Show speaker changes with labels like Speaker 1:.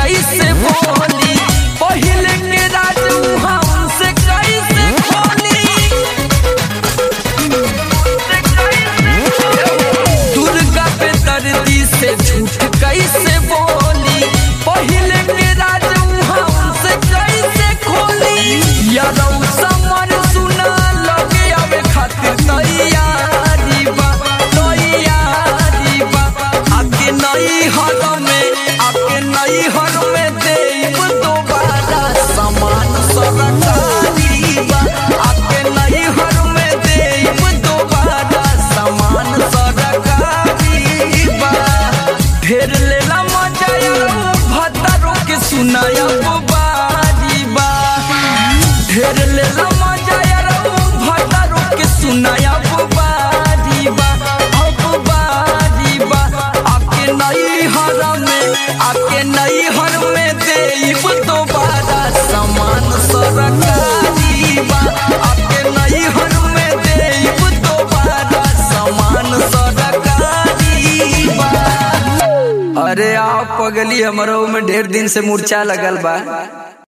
Speaker 1: कैसे बोली पहिले के राजू हमसे कैसे खोली दुर्गा पे दर्दी से झूठ कैसे बोली पहिले के राजू हमसे कैसे खोली यादव समर सुना लगे आवे खातिर तैयारी बा तैयारी बा आके नई हर में आके नई हर में देव दोबारा समान सरकारी बा आके नई हर में देव दोबारा समान सरकारी बा ढेर लेला मजा भतरो के सुनाया बारी बा ढेर लेला मजा भतरो के सुनाया बारी बा अब बारी बा आके नई हर में आके नई हर में देव दोबारा समान सरकारी बा आके नई हर में देव दोबारा समान सरकारी बा अरे आप पगली हमरो में ढेर दिन से मूर्छा लगल बा